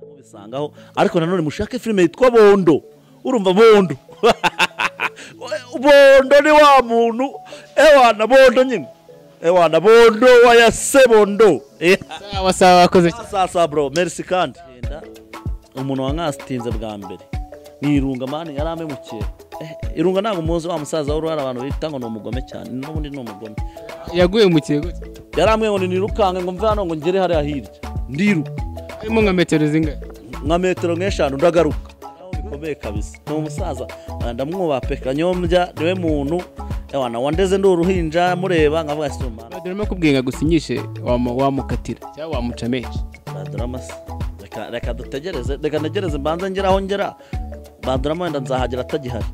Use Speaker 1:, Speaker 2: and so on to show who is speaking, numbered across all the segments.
Speaker 1: mukasangaho ariko nanone mushake filime yitwa bondo urumva bondo bondo ni wa muntu ewa na bondo nyine ewa na bondo wa ya se bondo
Speaker 2: sawa sawa wakoze cyane.
Speaker 1: sasa bro merci kandi Genda. umuntu wankasitinze bwa mbere ni irunga mani yari amemukira Eh, irunga ntabwo umuzi wa musaza w'uruhara abantu bita ngo ni umugome cyane n'ubundi ni umugome
Speaker 2: yaguye mu kirego cye.
Speaker 1: yaramwe ngo nirukange ngo mve hano ngo ngere hariya hirya ndiruka
Speaker 2: harimo nka metero zingahe
Speaker 1: nka metero nk'eshanu ndagaruka Aho bikomeye kabisa ni umusaza Ah, ndamwubaha pe kanyombya niwe muntu ewa na wandeze ndi uruhinja mureba nkavuga ati umwana
Speaker 2: dore mo kubwira ngo usinyishe wamu- wamukatira cyangwa wamuca menshi
Speaker 1: badurama se Reka- reka dutegereze reka ntegereze mbanze ngere aho ngera badurama wenda nzahagera atagihari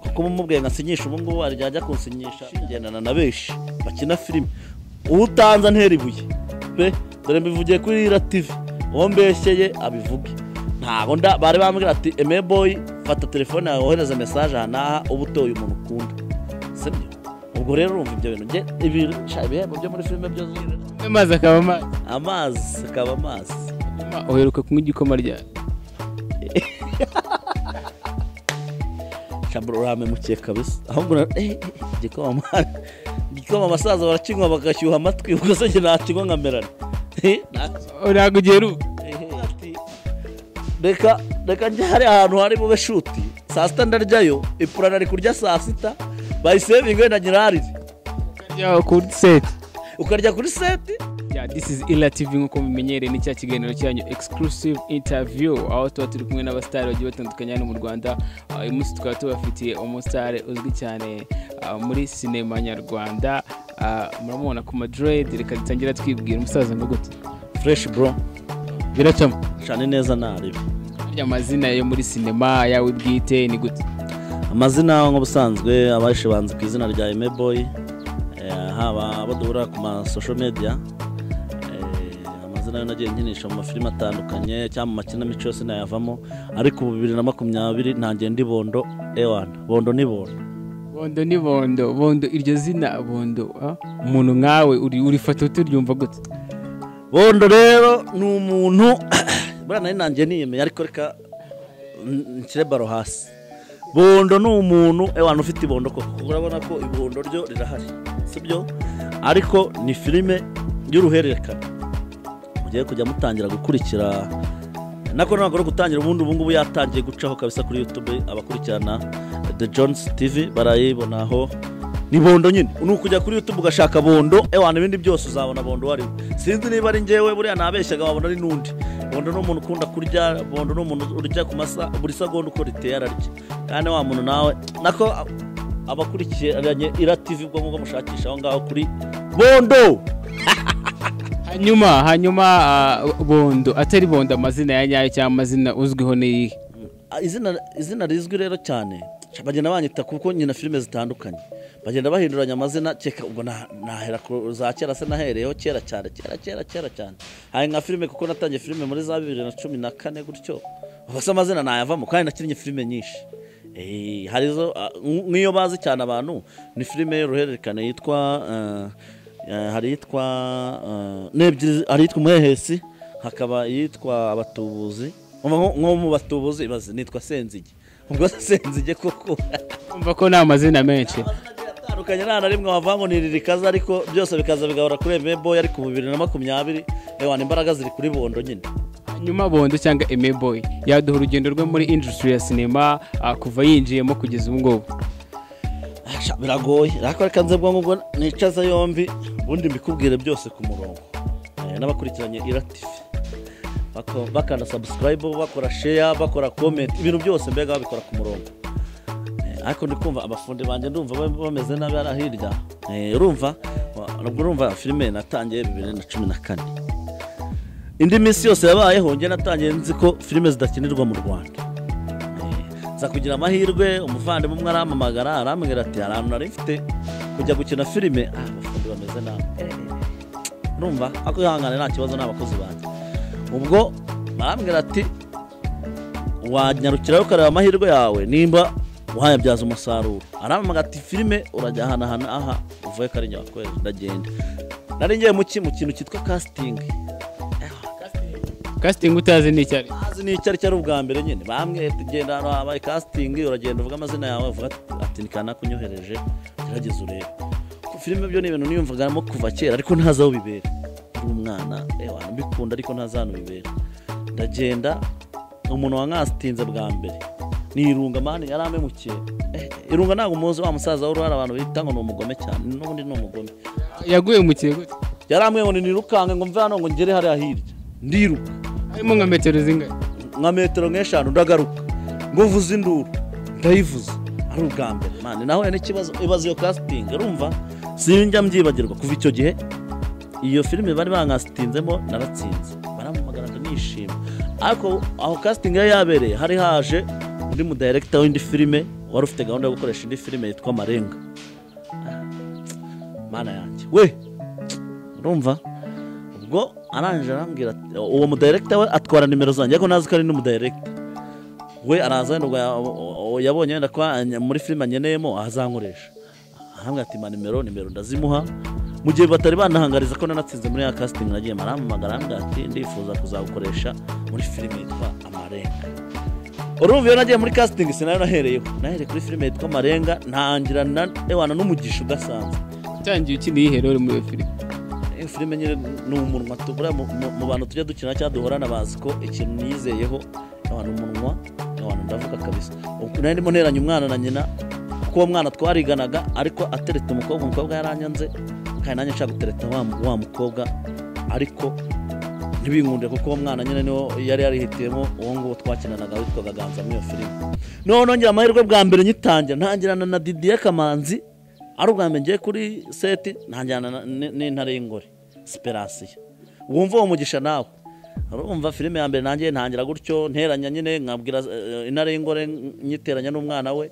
Speaker 1: kuko umubwiye nkasinyisha ubu ngubu arijya ajya kunsinyisha ngendana na benshi bakina filime utanza ntera ibuye pe dore mbivugiye kuri rira tivi uwo mbeshyeye abivuge ntabwo nda bari bambwira ati eme boyi fata telefone yawe wohereze mesaje aha n'aha uba utoye umuntu ukunda se byo ubwo rero urumva ibyo bintu nge ibica ibihembo byo muri filime byose
Speaker 2: amazi akaba amazi
Speaker 1: amazi akaba amazi
Speaker 2: Hanyuma uheruka kunywa igikoma ryari
Speaker 1: shabura uramemukeye kabisa ahubwo na- eh, eh, igikoma igikoma abasaza barakinywa bagashyuha amatwi ubwo se njye nakinywa nkamerana Eh, nta-
Speaker 2: ntabwo ugiye ruba
Speaker 1: eh, ati, reka reka njye hari ahantu hari bube shuti saa sita ndaryayo ipura nari kurya saa sita bayisevinga wenda nyirarire
Speaker 2: ryawe kuri seti
Speaker 1: ukarya kuri seti
Speaker 2: ya this is ila tv nk'uko mumenyereye ni cya kiganiro cyanyu exclusive interview aho tuba turi kumwe n'abasitari bagiye batandukanye hano mu rwanda Ah, uyu munsi tukaba tubafitiye umusitari uzwi cyane ah, muri sinema nyarwanda Ah, muramubona ku madred reka dutangira twibwira umusaza ngo gute
Speaker 1: fureshi buro
Speaker 2: biracamo
Speaker 1: cyane neza ntarebe
Speaker 2: burya amazina yo muri sinema yawe bwite ni gute
Speaker 1: amazina nk'ubusanzwe abahishe banze ku izina rya emeboyi haba abo duhura ku masosho mediya eh, amazina yo nagiye nkinisha mu mafilime atandukanye cyangwa mu makinamico yose nayavamo ariko ubu bibiri na makumyabiri ntangiye ndi bondo ewana bondo ni bondo
Speaker 2: bondo ni bondo bondo iryo zina bondo ah, umuntu nkawe uri- urifata uturyumva gute
Speaker 1: bondo rero ni umuntu buriya nari nangiye niyemeye ariko reka n- nshyire baro hasi bondo ni umuntu ewana ufite ibondo koko kuko urabona ko ibondo ryo rirahari sibyo ariko ni filime y'uruhererekane mugiye kujya mutangira gukurikira nako ntabwo ari gutangira ubundi ubu ngubu yatangiye gucaho kabisa kuri youtube abakurikirana the jones tv barayibonaho ni bondo nyine ni ukujya kuri youtube ugashaka bondo ewana ibindi byose uzabona bondo wariwe sinzi niba ari ngewe buriya nabeshyaga wabona ari n'undi bondo ni umuntu ukunda kurya bondo ni umuntu urya ku masa buri segonda uko riteye ararya kandi wa muntu nawe nako abakurikiranye ira tv ubwo ngubwo mushakisha aho ngaho kuri bondo
Speaker 2: hanyuma hanyuma ah, bondo atari bondo amazina ya nyayo cyangwa amazina uzwiho ni iyihe
Speaker 1: Ah, izina izina rizwi rero cyane bagenda banyita kuko nyina filime zitandukanye bagenda bahinduranya amazina keka ubwo na- nahera ku za kera se nahereyeho kera cyane kera kera kera cyane hari nka filime kuko natangiye filime muri za bibiri na cumi na kane gutyo ubwo se amazina nayavamo kandi nakinnye filime nyinshi Eh, hari izo ah, nk- nk'iyo bazi cyane abantu ni filime y'uruhererekane yitwa eh, eh, hari iyitwa eh, n'ebyiri hari iyitwa umuhehesi hakaba iyitwa abatubuzi Umva nko- nko mu batubuzi ibaze nitwa senzige ubwo se senzige koko
Speaker 2: umva ko ni amazina menshi
Speaker 1: atandukanye nta na rimwe wava ngo niri rikaza ariko byose bikaza bigahora kuri emeboyi ariko ubu bibiri na makumyabiri ewana imbaraga ziri kuri bondo nyine
Speaker 2: hanyuma bondo cyangwa emeboy yaduha urugendo rwe muri industry ya sinema ah, kuva yinjiyemo kugeza ubu ngubu
Speaker 1: Asha, biragoye ariko reka nze bwo ngubwo nicaza yombi ubundi mbikubwire byose ku murongo Eh, n'abakurikiranye ira tv Bako- bakanda sabusikarayibu bakora sheya bakora komenti ibintu byose mbega babikora ku murongo Eh, ariko ndi kumva abafundi banjye ndumva ba- bameze nabi hariya hirya Eh, urumva wa- nubwo urumva filime natangiye bibiri na cumi na kane indi minsi yose yabayeho njye natangiye nzi ko filime zidakinirwa mu rwanda nza kugira amahirwe umuvandimwe umwe arampamagara arambwira ati hari ahantu nari mfite kujya gukina filime ah abafundi bameze nabi Eh, eh, urumva ariko ihangane nta kibazo ni abakozi banjye ubwo barambwira ati wanyarukirayo ukareba amahirwe yawe nimba uhayabyaza umusaruro arampamagara ati filime urajya ahanahana aha uvuye ko ari nyabakwezi ndagenda nari ngiye mu ki- mu kintu cyitwa casting
Speaker 2: kasitingi utazi ni icyari
Speaker 1: azi ni icyo ari cyo ari ubwa mbere nyine bamwe tugenda ahantu habaye casting uragenda uvuga amazina yawe uvuga ati- ati ni kanaka unyohereje gerageza urebe ku filime byo ni ibintu niyumvagamo kuva kera ariko ntazi aho bibera uri umwana ewa mbikunda ariko ntazi ahantu bibera ndagenda umuntu wankasitinze bwa mbere ni irunga mani yari amemukeye Eh, irunga ntabwo umuzi wa musaza w'uruhara abantu bita ngo ni umugome cyane n'ubundi ni umugome
Speaker 2: yaguye mu kigo
Speaker 1: yaramwe ngo nirukange ngo mve hano ngo ngere hariya hirya ndiruka
Speaker 2: harimo nka metero zingana
Speaker 1: nka metero nk'eshanu ndagaruka nguvuze induru ndayivuza ari ubwa mbere mani nahuye n'ikibazo ibaza iyo casting urumva sinjya mbyibagirwa kuva icyo gihe iyo filime bari bankasitinzemo naratsinze baramuhagarara nishima ariko aho casting yari yabereye hari haje undi mudirekita w'indi filime wari ufite gahunda yo gukoresha indi filime yitwa marenga mana yanjye we urumva ubwo arangije arambwira ati uwo mudirekita we atwara nimero zanjye ariko ntazi ko ari n'umudirekita we araza wenda ubwo ya- uwo yabonye wenda ko anya- muri filime anyeneyemo azankoresha arambwira ati ma nimero nimero ndazimuha mu gihe batari banahangariza ko nanatsinze muri ya casting nagiye marampamagara arambwira ati ndifuza kuzagukoresha muri filime yitwa amarenga urumva iyo nagiye muri casting sinayo nahereyeho nahereye kuri filime yitwa amarenga ntangira na- ewana n'umugisha udasanzwe
Speaker 2: utangiye ukiniye iherero muri iyo filime
Speaker 1: iyo filime nyine ni umunwa tubura mu mu- mu bantu tujya dukina cyangwa duhorana bazi ko ikintu niyizeyeho abantu umunwa abantu ndavuga kabisa Ubwo nari ndimo nteranya umwana na nyina kuko uwo mwana twariganaga ariko atereta umukobwa umukobwa yaranyanze kandi nanjye nshaka gutereta wa mu- wa mukobwa ariko ntibinkunde kuko uwo mwana nyine niwo yari yarihitiyemo uwo nguwo twakinanaga witwaga ganza muri iyo filime noneho nongera amahirwe bwa mbere nyitangira ntangirana na didiye kamanzi ari ubwa mbere ngiye kuri seti ntangirana na- n- n'intare y'ingore siperasiyo wumva uwo mugisha nawe urumva filime ya mbere nanjye ntangira gutyo nteranya nyine nkabwira eh, intare y'ingore nyiteranya n'umwana we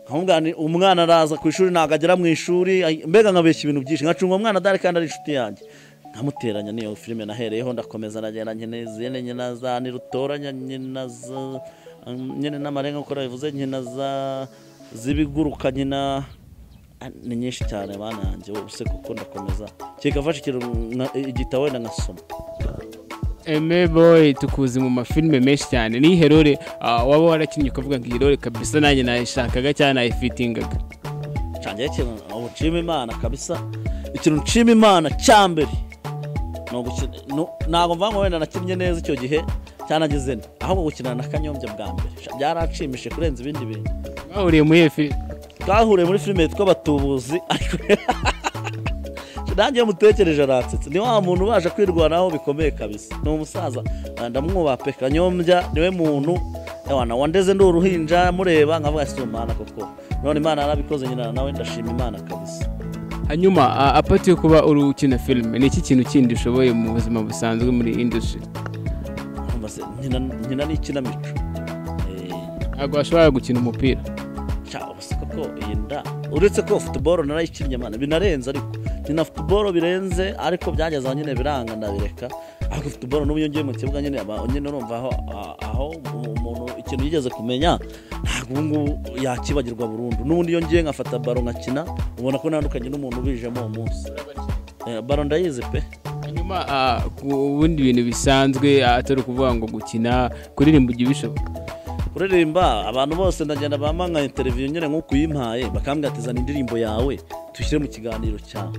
Speaker 1: nkamubwira nti, umwana araza ku ishuri ntabwo agera mu ishuri ay- mbega nkabeshya ibintu byinshi nkacunga umwana adahari kandi ari inshuti yanjye nkamuteranya n'iyo filime nahereyeho ndakomeza nagenda nyine zene nyina za nirutoranya nyina za um, nyine n'amarenga nk'uko nabivuze nyina za z'ibiguruka nyina Ah, ni nyinshi cyane bana yanjye ubuse kuko ndakomeza kikafasha ikintu nka- igitabo wenda nkasoma
Speaker 2: eme boyi tukuzi mu mafilime menshi cyane ni herore waba warakinnye ukavuga ngo iyi role kabisa nanjye nayishakaga cyangwa nayifitingaga
Speaker 1: cyanjye ikintu ubu nshima imana kabisa ikintu nshima imana cya mbere ni ugukina nu- ntabwo mvuga ngo wenda nakinnye neza icyo gihe cyanagize nde ahubwo gukinana na kanyombya bwa mbere Sha- byaranshimishije kurenza ibindi bintu
Speaker 2: bahuriye muri iyo filime
Speaker 1: twahuriye muri filime yitwa batubuzi ariko nanjye iyo mutekereje aransetse ni wa muntu ubasha kwirwanaho bikomeye kabisa ni umusaza Ah, ndamwubaha pe kanyombya niwe muntu ewana wandeze ndi uruhinja mureba nkavuga si umwana koko none imana yarabikoze nyina nawe ndashima imana kabisa
Speaker 2: hanyuma ah, apati yo kuba uri ukina filime ni iki kintu kindi ushoboye mu buzima busanzwe muri industry
Speaker 1: Urumva se, nyina nyina ni ikinamico Eh,
Speaker 2: ntabwo washobora gukina umupira
Speaker 1: Cya, ubu se koko iyi nda uretse ko futuboro narayikinnye mana binarenze ariko ni na futuboro birenze ariko byageze aho nyine biranga ndabireka ariko futuboro n'ubu iyo ngiye mu kibuga nyine aba nyine urumva aho a- aho umuntu ikintu yigeze kumenya ntabwo ubu ngubu yakibagirwa burundu n'ubundi iyo ngiye nkafata baro nkakina ubona ko ntandukanye n'umuntu ubijemo uwo munsi Eh, baro ndayizi pe
Speaker 2: hanyuma ah, ku bundi bintu bisanzwe ah, atari ukuvuga ngo gukina kuririmba ujya ubishoboka
Speaker 1: kuririmba abantu bose ndagenda bampa nka interiviyu nyine nk'uko uyimpaye bakambwira ati zana indirimbo yawe tuyishyire mu kiganiro cyawe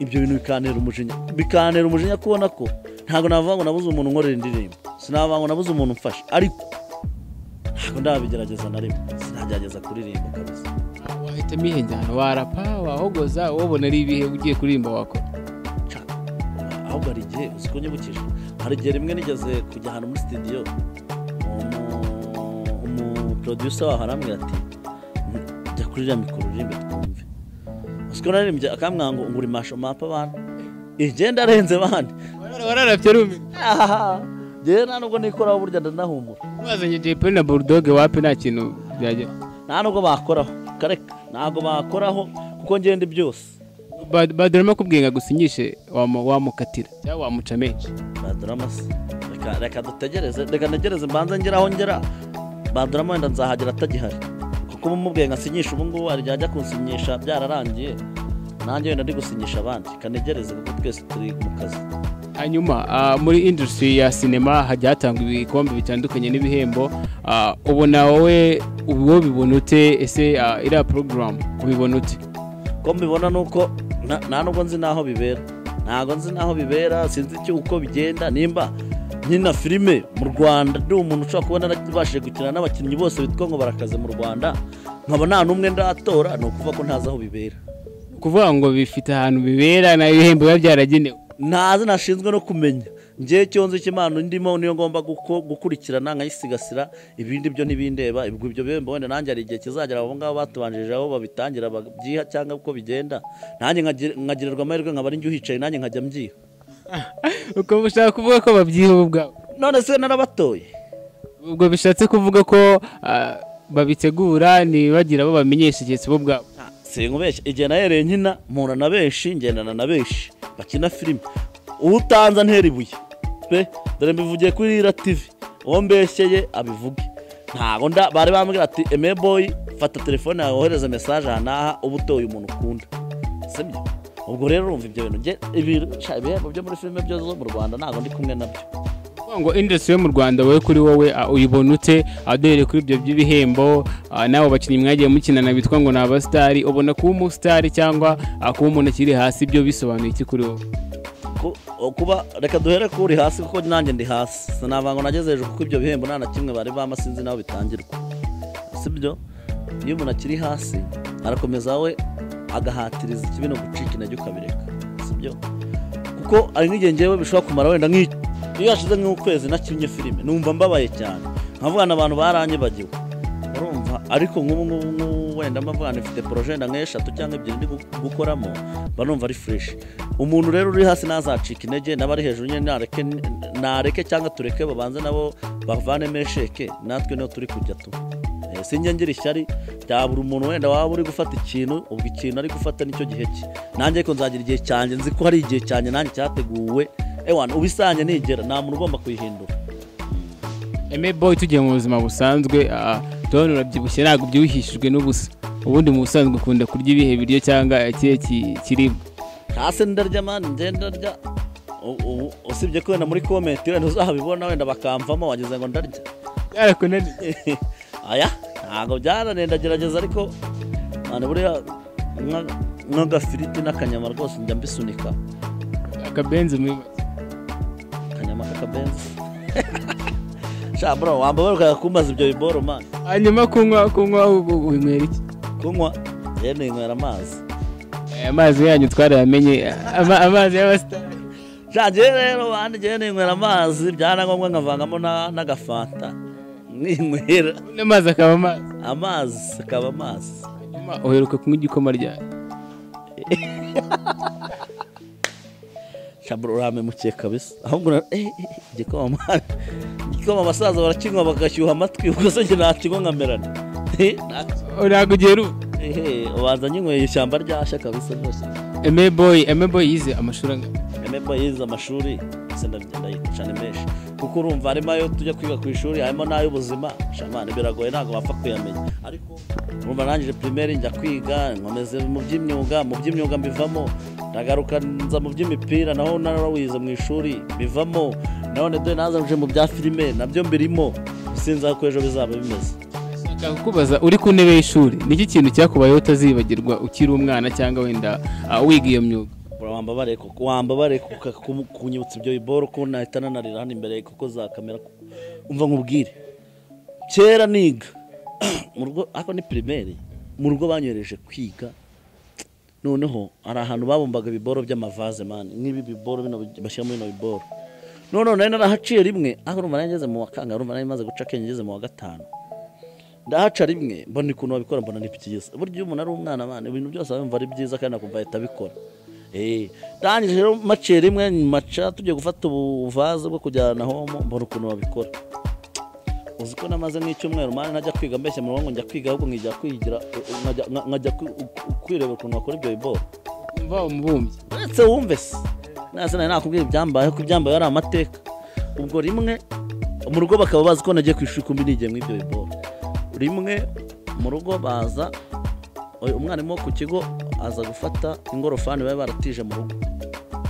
Speaker 1: ibyo bintu bikantera umujinya bikantera umujinya kubona ko ntabwo navuga ngo nabuze umuntu unkorera indirimbo sinavuga ngo nabuze umuntu umfasha ariko ntabwo ndabigerageza na rimwe sinagerageza kuririmba kabisa
Speaker 2: wahitamo ihe njyana warapa wahogoza wowe ubona ari ibihe ugiye kuririmba wakora
Speaker 1: Ca. ahubwo hari igihe uzi ko nyibukije hari igihe rimwe nigeze kujya ahantu muri sitidiyo umuproducer waho arambwira ati jya kuri iriya mikoro uririmbe twumve uzi ko naririmbye akambwira ngo ngura imasho mapa abantu igenda arenze bandi
Speaker 2: wararapye rumiwe
Speaker 1: ngewe nta nubwo nikoraho burya ndanahumura
Speaker 2: wazanye jay polly na burudoge wapi nta kintu byagera
Speaker 1: nta nubwo bakoraho kareka ntabwo bakoraho kuko ngenda byose
Speaker 2: badorama akubwiye ngo agusinyishe wamu- wamukatira cyangwa wamuca menshi
Speaker 1: badorama se reka reka dutegereze reka ntegereze mbanze ngere aho ngera badorama wenda nzahagera atagihari kuko uba umubwiye ngo asinyishe ubu ngubu hari igihe ajya kunsinyisha byararangiye nanjye wenda ndi gusinyisha abandi kanegereze kuko twese turi mu kazi
Speaker 2: hanyuma ah, muri industry ya sinema hajya hatangwa ibikombe bitandukanye n'ibihembo Ah, ubona wowe uwo bibona ute ese ah, iriya porogaramu ubibona ute
Speaker 1: ko mbibona ni uko na- nta nubwo nzi n'aho bibera ntabwo nzi n'aho bibera sinzi icyo uko bigenda nimba nkina filime mu rwanda ndi umuntu ushobora kubona narabashije gukina n'abakinnyi bose bitwa ngo barakaze mu rwanda nkaba nta n'umwe ndatora ni ukuvuga ko ntazi aho bibera
Speaker 2: Ni ukuvuga ngo bifite ahantu bibera n'ibihembo biba byaragenewe
Speaker 1: ntazi nashinzwe no kumenya njyewe icyo nzi cy'imana ndimo niyo ngomba guko- gukurikirana nkayisigasira ibindi byo ntibindeba ibwo ibyo bihembo wenda nanjye hari igihe kizagera abo ngabo batubanjirije aho babitangira babyiha cyangwa uko bigenda nanjye nkagir- nkagirirwa amahirwe nkaba ari njye uhicaye nanjye nkajya mbyiha
Speaker 2: ukaba ushaka kuvuga ko babyiha bo ubwabo
Speaker 1: none se narabatoye
Speaker 2: ubwo bishatse kuvuga ko ah, babitegura ntibagira abo bamenyesha igihe bo ubwabo
Speaker 1: sinkubeshya igihe nahereye nkina mpura na benshi ngendana na benshi bakina filime utanza ntera ibuye pe dore mbivugiye kuri rira tivi uwo mbeshyeye abivuge ntabwo nda bari bambwira ati eme boyi fata telefone yawe wohereze mesaje aha n'aha uba utoye umuntu ukunda sibyo ubwo rero urumva ibyo bintu nge- ibi- sha, ibihembo byo muri filime byose zo mu rwanda ntabwo ndi kumwe nabyo
Speaker 2: Kuvuga ngo industry yo mu rwanda wowe kuri wowe ah, uyibona ute Ah, duhereye kuri ibyo by'ibihembo ah, nawe bakinnyi mwagiye mukinana bitwa ngo ni abasitari ubona kuba umusitari cyangwa ah, kuba umuntu akiri hasi ibyo bisobanuye iki kuri wowe
Speaker 1: Ku- o- kuba reka duhere kuri hasi kuko nanjye ndi hasi sinabanga ngo nageze hejuru kuko ibyo bihembo nta na kimwe bari bama sinzi naho bitangirwa sibyo iyo umuntu akiri hasi arakomeza we agahatiriza ikibino gucika intege ukabireka sibyo kuko ari nk'igihe ngewe bishobora kumara wenda nk'iki iyo hashize nk'ukwezi nakinnye filime numva mbabaye cyane nkavugana abantu baranyibagiwe urumva ariko nk'ubu ngubu ngubu wenda mbavuga nifite poroje wenda nk'eshatu cyangwa ebyiri ndi gu- gukoramo mba numva ari fureshi umuntu rero uri hasi ntazacika intege n'abari hejuru nyine nareke nareke cyangwa tureke babanze nabo bavanemo esheke natwe niho turi kujya tu Eh, sinjye ngira ishyari bya buri muntu wenda waba uri gufata ikintu ubwo ikintu ari gufata nicyo gihe cye nanjye ariko nzagira igihe cyanjye nzi ko hari igihe cyanjye nanjye cyateguwe ewana ubisanye nigera nta muntu ugomba kuyihindura
Speaker 2: eme boy tugiye mu buzima busanzwe ah, turabona urabyibushye ntabwo byuhishijwe n'ubusa ubundi mu busanzwe ukunda kurya ibihe biryo cyangwa ikihe ki- kiribwa
Speaker 1: hasi ndarya mani ngenda ndarya U- ubu usibye ko wenda muri komenti wenda uzabibona wenda bakamvamo wagize ngo ndarya
Speaker 2: byarakunaniye
Speaker 1: aya ntabwo byarananiye ndagerageza ariko none buriya nka- nk'agafiriti n'akanyama rwose njya mbisunika
Speaker 2: akabenzi muri make
Speaker 1: akanyama k'akabenzi sha bro wambaye ukajya kumbaza ibyo biboro mani
Speaker 2: hanyuma kunywa kunywa ubu winywera iki
Speaker 1: kunywa rero ninywera amazi
Speaker 2: aya mazi yanyu twarayamenye ama- amazi y'abasitari
Speaker 1: shange rero bandi njyewe ninywera amazi byarangombwa nkavangamo na- n'agafanta ninywera
Speaker 2: n'amazi akaba amazi
Speaker 1: amazi akaba amazi
Speaker 2: Hanyuma uheruka kunywa igikoma ryawe
Speaker 1: shabura uramemukiye kabisa ahubwo na- eh, eh, igikoma mwana igikoma abasaza barakinywa bagashyuha amatwi ubwo se njye nakinywa nkamerana Eh, na-
Speaker 2: ntabwo ugera ubu
Speaker 1: eh, ubanza nyinyweye ishyamba ryashya kabisa rwose
Speaker 2: eme boyi eme boyi yize amashuri angana
Speaker 1: remember yize amashuri ndetse ndayita cyane menshi kuko urumva harimo ayo tujya kwiga ku ishuri harimo n'ay'ubuzima shamani biragoye ntabwo wapfa kuyamenya ariko urumva narangije primaire njya kwiga nkomeze mu by'imyuga mu by'imyuga mbivamo ndagaruka nza mu by'imipira naho narawize mu ishuri bivamo none dore nazamuje mu bya filime nabyo mbirimo sinzi aho ko ejo bizaba bimeze
Speaker 2: nshaka kukubaza uri ku ntebe y'ishuri niki kintu cyakubayeho utazibagirwa ukiri umwana cyangwa wenda ah, wiga iyo myuga
Speaker 1: wambabare koko wambabare kuka- ku- kunyibutsa ibyo biboro ko nahita nanarira hano imbere kuko za kamera kuko- umva nkubwire kera niga mu rugo ariko ni primaire mu rugo banyohereje kwiga noneho hari ahantu babumbaga ibiboro by'amavaze mani nk'ibi biboro bino bashyira muri bino biboro noneho nari narahaciye rimwe aho urumva nari ngeze mu wa kangahe urumva nari maze guca akenge ngeze mu wa gatanu ndahaca rimwe mbona ukuntu babikora mbona ni byiza burya iyo umuntu ari umwana abana ibintu byose aba yumva ari byiza kandi akumva ahita abikora Eh, ndangije rero maciye rimwe maca tugiye gufata ubuvaze bwo kujyana homo mbona ukuntu babikora uzi ko namaze nk'icyumweru mani ntajya kwiga mbeshya mu rugo ngo njya kwiga ahubwo nkijya kwigira nkajya- nkajya kwi- kwirebera ukuntu bakora ibyo biboro
Speaker 2: umva umubumbyi
Speaker 1: uretse wumve se nase nari nakubwira ibyambayeho ko ibyambayeho ari amateka ubwo rimwe mu rugo bakaba bazi ko nagiye ku ishuri kumbi nigiye muri ibyo biboro rimwe mu rugo baza oya, umwarimu wo ku kigo aza gufata ingorofani baba baratije mu rugo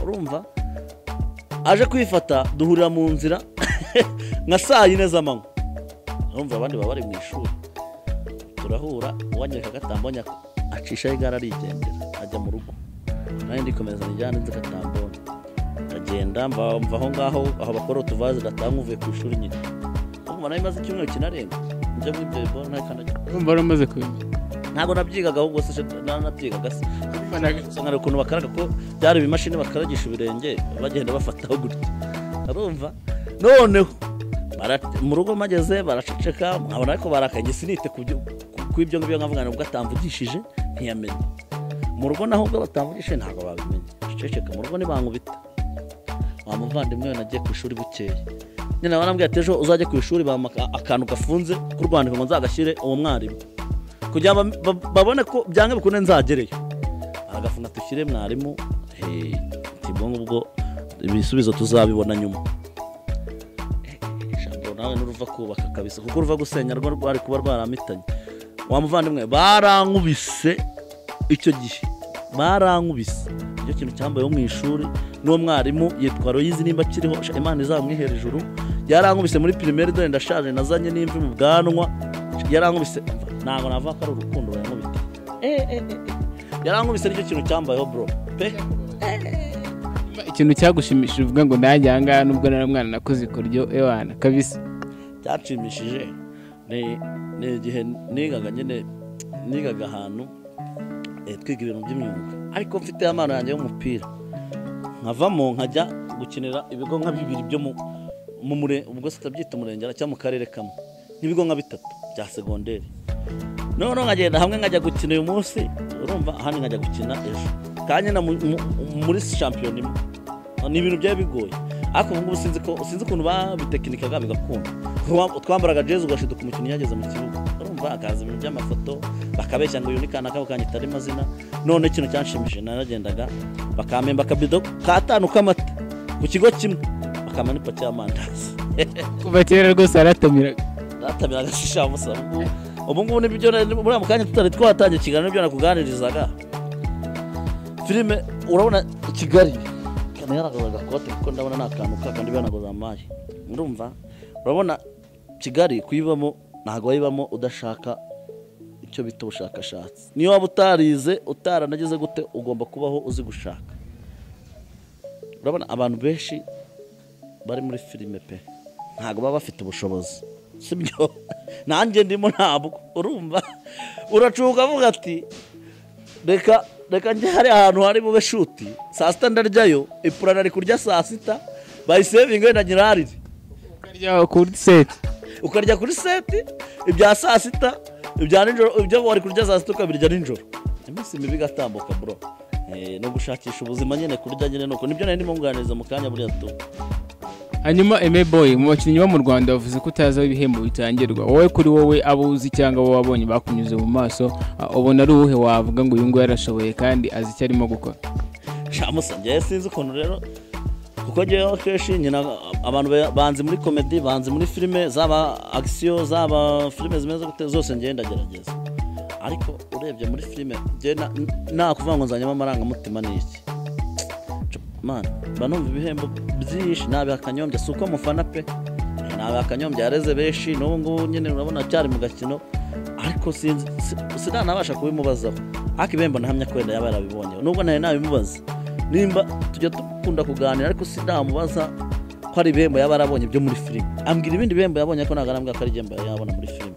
Speaker 1: urumva aje kwifata duhurira mu nzira nka saa yine z'amanywa urumva abandi baba bari mu ishuri turahura uwanyereka agatambonye acishaho igare arigendera ajya mu rugo nanjye ndikomeza nijyane nzi agatambonye ndagenda mva mva aho ngaho aho bakora utuvaze datanga uvuye ku ishuri nyine urumva nayo imaze icyumweru kinarenga njya muri bebo ntakandagira
Speaker 2: urumva wari umaze kubimenya
Speaker 1: ntabwo nabyigaga ahubwo se nanabyigaga se usanga hari ukuntu bakaraga ko byari ibimashini bakaragisha ibirenge bagenda bafataho gutya urumva noneho bara- mu rugo mageze baraceceka nkabona ariko barakaye njye sinite ku byo- ku- ku ibyo ngibyo nkavuga nubwo atamvugishije ntiyamenya mu rugo naho ubwo batamvugishije ntabwo babimenya ceceka mu rugo nibankubita wa muvandimwe we nagiye ku ishuri bukeye nyine barambwira ati ejo uzajye ku ishuri bampa aka- akantu gafunze k'urwandiko ngo nzagashyire uwo mwarimu kugira ngo ba- ba- babone ko byanga bikunde nzagereyo aragafunga dushyire mwarimu eh, ati ubwo ngubwo ibisubizo tuzabibona nyuma ijambo nawe n'uruva kubaka kabisa kuko uruva gusenya rwo rwari kuba rwaramitanye wa muvandimwe barankubise icyo gihe barankubise icyo kintu cyambayeho mu ishuri n'uwo mwarimu yitwa royizi nimba akiriho sha, imana izamwihera ijuru yarankubise muri pirimeri dore ndashaje nazanye n'imvi mu bwanwa yarankubise ntabwo navuga ko ari urukundo bayankubita yarankubise nicyo kintu cyambayeho bro pe
Speaker 2: ikintu cyagushimishije uvuga ngo nanjye aha ngaha nubwo nari umwana nakoze ikoryo ewana kabisa
Speaker 1: cyashimishije ni ni igihe nigaga nyine nigaga ahantu eh, twiga ibintu by'imyuga ariko mfite amano yanjye y'umupira nkavamo nkajya gukinira ibigo nka bibiri byo mu mu mure ubwo sitabyita umurenge cyangwa mu karere kamwe n'ibigo nka bitatu bya segonderi noneho nkagenda hamwe nkajya gukina uyu munsi urumva ahandi nkajya gukina ejo kandi na mu- mu- muri shampiyona imwe ni ibintu byari bigoye ariko ubu ngubu sinzi ko sinzi ukuntu babitekinikaga bigakunda Twa- twambaraga jezi ugashiduka umukinnyi yageze mu kibuga urumva akaza ibintu by'amafoto bakabeshya ngo uyu ni kanaka bakanyita ari mazina none ikintu cyanshimishije naragendaga bakampemba akabido k'atanu k'amata ku kigo kimwe bakampa n'ipaki y'amandazi
Speaker 2: kuva kera rwose waratamiraga
Speaker 1: natamira agashisha musa ubu ngubu nibyo na- muri ako kanya tutari twatangiye ikiganiro nibyo nakuganirizaga filime urabona kigali kana yaragaza agakote kuko ndabona ni akantu kakandi bihanaguza amayi ndumva urabona kigali kuyibamo ntabwo wayibamo udashaka icyo bita ubushakashatsi niyo waba utarize utaranageze gute ugomba kubaho uzi gushaka urabona abantu benshi bari muri filime pe ntabwo baba bafite ubushobozi sibyo nanjye ndimo ntabwo urumva uracuka avuga ati reka reka njye hari ahantu hari bube shuti saa sita ndaryayo ipura nari kurya saa sita bayisevinge na nyirarire
Speaker 2: ukarya kuri seti
Speaker 1: ukarya kuri seti ibya saa sita ibya nijoro ibyo wari kurya saa sita ukabirya nijoro iminsi mibi igatambuka bro Eh, no gushakisha ubuzima nyine kurya nyine nuko nibyo nari ndimo nganiriza mu kanya buriya tu
Speaker 2: hanyuma eme boy mu bakinnyi bo mu rwanda bavuze ko utazi aho ibihembo bitangirwa wowe kuri wowe abo uzi cyangwa abo wabonye bakunyuze mu maso ah, ubona ari uwuhe wavuga ngo uyu nguyu yarashoboye kandi azi icyo arimo gukora
Speaker 1: shamusa njyewe sinzi ukuntu rero kuko njyewe akenshi nyina abantu ba- banzi muri komedi banzi muri filime zaba agisiyo zaba filime zimeze gute zose njyewe ndagerageza ariko urebye muri filime njyewe na- nta kuvuga ngo nzanyemo amarangamutima ni iki mani banumva ibihembo byinshi nabi akanyombya si uko mufana pe nabi akanyombya yareze benshi n'ubu ngubu nyine urabona cyari mu gakino ariko sinzi si- sinanabasha kubimubazaho ariko ibihembo nahamya ko wenda yaba yarabibonye nubwo nari nabimubaza nimba tujya dukunda kuganira ariko sinamubaza ko ari ibihembo yaba yarabonye byo muri filime ambwira ibindi bihembo yabonye ariko ntabwo arambwira ko ari igihembo yabona muri filime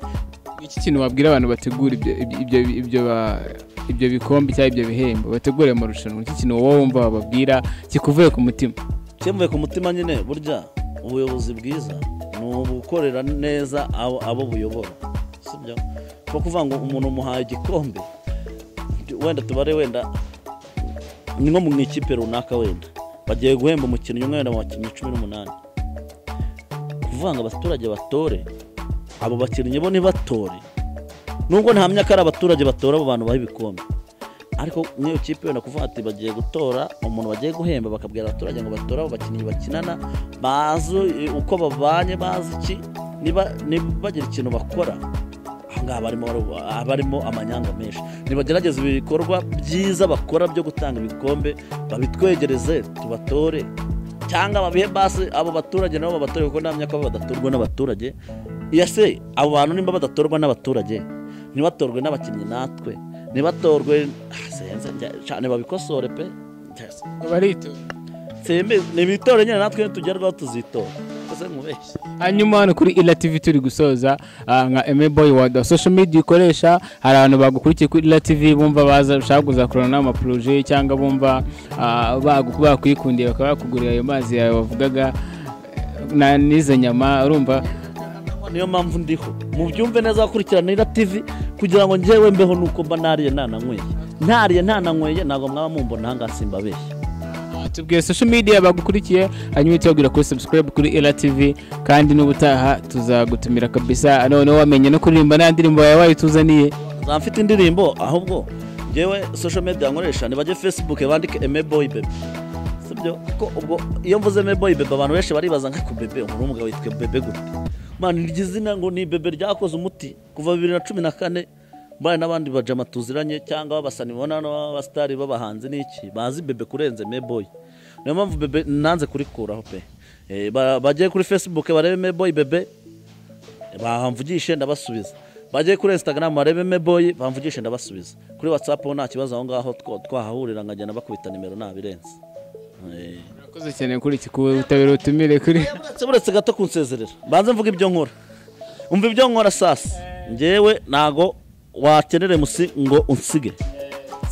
Speaker 2: iki kintu wabwira abantu bategura ibyo ibyo ibyo ba- ibyo bikombe cyangwa ibyo bihembo bategure amarushanwa iki kintu wowe wumva wababwira kikuvuye ku mutima
Speaker 1: cyemuye ku mutima nyine burya ubuyobozi bwiza ni ugukorera neza abo, abo buyobora sibyo nko kuvuga ngo umuntu umuhaye igikombe wenda tubare wenda ni nko mu ikipe runaka wenda bagiye guhemba umukinnyi umwe wenda mu bakinnyi cumi n'umunani kuvuga ngo abaturage batore abo bakinnyi bo ntibatore nubwo ntamya ko ari abaturage batora abo bantu baha ibikombe ariko n'iyo kipe wenda kuvuga ati bagiye gutora umuntu bagiye guhemba bakabwira abaturage ngo batore abo bakinnyi bakinana bazi eh, uko babanye bazi iki niba niba bagira ikintu bakora aho ngaho ngaha barimo baru- abarimo amanyanga menshi nibagerageza ibikorwa byiza bakora byo gutanga ibikombe babitwegereze tubatore cyangwa babihe basi abo baturage nabo babatore kuko namya ko badatorwa n'abaturage ese abo bantu nimba badatorwa n'abaturage ntibatorwe n'abakinnyi natwe ntibatorwe Ah, senze, njya- cyane babikosore pe Yes.
Speaker 2: barito
Speaker 1: Sembe- ni ibitore nyine natwe tugerwaho tuzitora ese nkubeshye
Speaker 2: hanyuma hano kuri ila tv turi gusoza ah, nka eme boy wada social media ukoresha hari abantu bagukurikiye kuri ila tv bumva baza bashaka kuzakorana n'amaporoje cyangwa bumva ah, bagu- bakwikundiye bakaba bakugurira ayo mazi yawe wavugaga eh, na- n'izo nyama urumva
Speaker 1: niyo mpamvu ndiho mubyumve neza bakurikiranira tv kugira ngo njyewe mbeho nuko mba nariye ntananyweye ntariye ntananyweye ntabwo mwaba mumbona ahangaha simbabeshya
Speaker 2: tubwiye social media bagukurikiye hanyuma uhite babwira kuri subscribe kuri ela tv kandi n'ubutaha tuzagutumira kabisa noneho wamenye no kuririmba nta ndirimbo yawe wayituzaniye
Speaker 1: nzaba mfite indirimbo ahubwo njyewe social media nkoresha nibajye facebook bandike emeboy bebe sibyo kuko ubwo iyo mvuze emeboy bebe abantu benshi baribaza nka ku bebe umuntu w'umugabo yitwa bebe gute mwana iryo zina ngo ni bebe ryakoze umuti kuva bibiri na cumi na kane mbana n'abandi bajama tuziranye cyangwa babasani bona hano b'abasitari b'abahanzi n'iki bazi bebe kurenza emeboy niyo mpamvu bebe nanze kurikuraho pe Eh, ba- bajye kuri facebook barebe emeboy bebe bamvugishe ndabasubiza bajye kuri instagram barebe meboyi bamvugishe ndabasubiza kuri whatsapp ho nta kibazo aho ngaho two- twahahurira nkagenda bakubita nimero nabirenze Eh,
Speaker 2: urakoze cyane kuri iki kubutabera utumire kuri
Speaker 1: uretse- uretse gato kunsezerera mbanze mvuga ibyo nkora umva ibyo nkora sasa ngewe ntago wakenera musi ngo unsige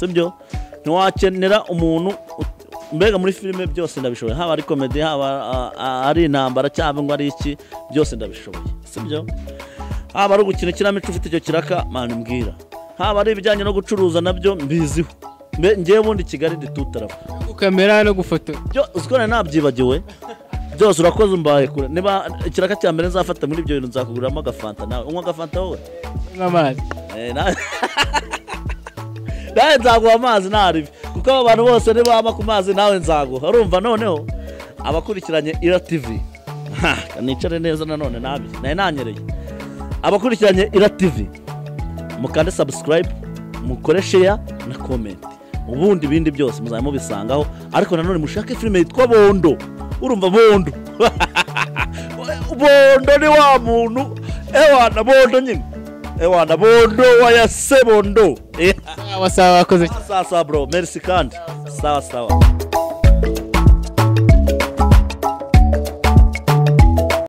Speaker 1: sibyo ntiwakenera umuntu ut- mbega muri filime byose ndabishoboye haba ari komedi haba a- a- ari intambara cyangwa ari iki byose ndabishoboye sibyo haba ari ugukina ikinamico ufite icyo kiraka mani mbwira haba ari ibijyanye no gucuruza nabyo mbiziho Mbe- ngewe ubundi kigali nditutaraba
Speaker 2: kamera no gufotora
Speaker 1: byo uzikora nabyibagiwe byose urakoze umbaye kure niba ikiraka cya mbere nzafata muri ibyo bintu nzakuguramo agafanta nawe unywa agafanta wowe
Speaker 2: nk'amazi
Speaker 1: Eh, na- nawe nzaguha amazi ntaribi kuko aba bantu bose nibama ku mazi nawe nzaguha urumva noneho abakurikiranye ira tv Ha, nicare neza nanone nabi naye nanyereye abakurikiranye ira tv mukande subscribe mukore share na comment ubundi ibindi byose muzajya mubisangaho ariko nanone mushake filime yitwa bondo urumva bondo bondo ni wa muntu ewana bondo nyine ewana bondo wayase bondo Eh,
Speaker 2: wasaba wakoze
Speaker 1: sawa sawa bro merci kandi sawa sawa